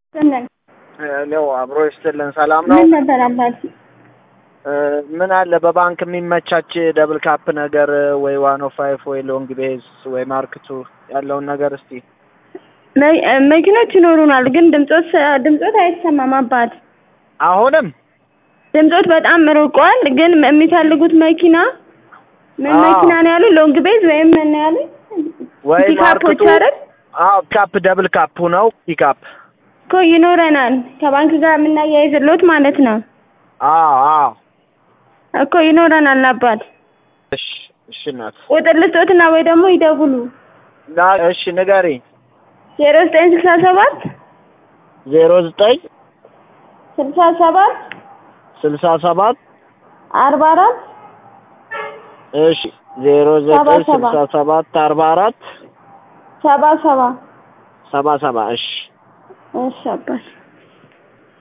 ስልን ለው አብሮ ይስጥልን። ሰላም ነው። ምን ነበር አባት? እ ምን አለ በባንክ የሚመቻች ደብል ካፕ ነገር ወይ ዋን ኦ ፋይቭ ወይ ሎንግ ቤዝ ወይ ማርክቱ ያለውን ነገር እስቲ መ- እ መኪኖች ይኖሩናል፣ ግን ድምጾት ድምጾት አይሰማም አባት። አሁንም ድምጾት በጣም ርቋል። ግን የሚፈልጉት መኪና ምን አዎ። መኪና ነው ያሉ? ሎንግ ቤዝ ወይም ምን ነው ያሉ? ወይ ፒካፖች ማርክቱ አይደል? አዎ ካፕ ደብል ካፕ ነው ፒካፕ እኮ ይኖረናል። ከባንክ ጋር የምናያይዝሎት ማለት ነው አዎ አዎ እኮ ይኖረናል አባት። እሺ እሺ እናት ቁጥር ልስጦትና ወይ ደግሞ ይደውሉ። ና እሺ ንገሪኝ ዜሮ ዘጠኝ ስልሳ ሰባት ዜሮ ዘጠኝ ስልሳ ሰባት ስልሳ ሰባት አርባ አራት እሺ ዜሮ ዘጠኝ ሰባ ሰባ ስልሳ ሰባት አርባ አራት ሰባ ሰባ ሰባ ሰባ እሺ እሺ አባት